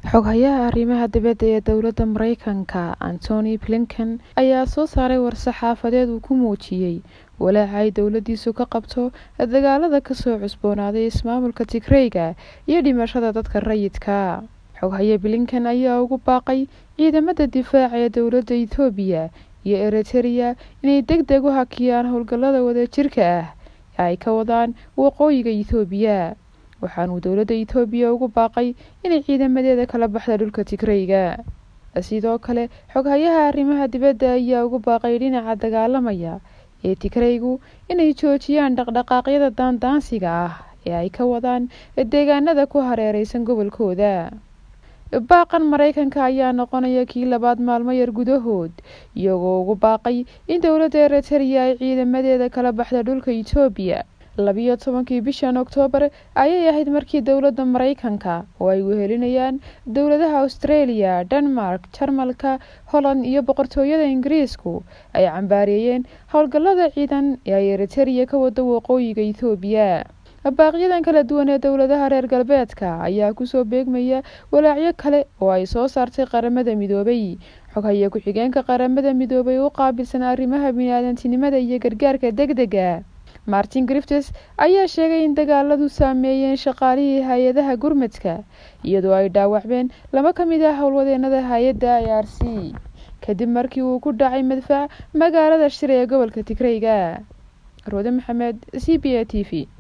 xoghayaha arrimaha dibadda ee dowladda mareykanka antony blinken ayaa soo saaray war-saxaafadeed uu ku muujiyey walaaca ay dowladiisu ka qabto dagaalada kasoo cusboonaaday ismaamulka tigreyga iyo dhimashada dadka rayidka xoghaye blinken ayaa ugu baaqay ciidamada difaaca ee dowladda ethoobiya iyo eritereya inay deg deg u hakiyaan howlgallada wadajirka ah ee ay ka wadaan waqooyiga ethoobiya waxaanuu dowladda ethoobiya ugu baaqay inay ciidamadeeda kala baxda dhulka tigreyga sidoo kale xoghayaha arrimaha dibadda ayaa ugu baaqay dhinaca dagaalamaya ee tigreygu inay joojiyaan dhaqdhaqaaqyada daandaansiga ah ee ay ka wadaan deegaanada ku hareereysan gobolkooda baaqan mareykanka ayaa noqonaya kii labaad maalmo yar gudahood iyagoo ugu baaqay in dowladda eritereya ay ciidamadeeda kala baxda dhulka etoobiya labiyo tobankii bishan oktoobar ayay ahayd markii dowladda mareykanka oo ay wehelinayaan dowladaha australia denmark jarmalka holland iyo boqortooyada ingiriisku ay cambaareeyeen howlgallada ciidan ee ay eritereya ka wada waqooyiga ethoobiya baaqyadan kala duwan ee dowladaha reer galbeedka ayaa kusoo beegmaya walaacyo kale oo ay soo saartay qaramada midoobay xoghaye ku-xigeenka qaramada midoobay u qaabilsan arrimaha bini-aadantinimada iyo gargaarka deg dega martin griftes ayaa sheegay in dagaaladu saameeyeen shaqaalihii hay-adaha gurmadka iyadoo ay dhaawacmeen laba ka mid ah howlwadeenada hay-adda i r c kadib markii uu ku dhacay madfac magaalada shir ee gobolka tigreyga roode maxamed c b a t v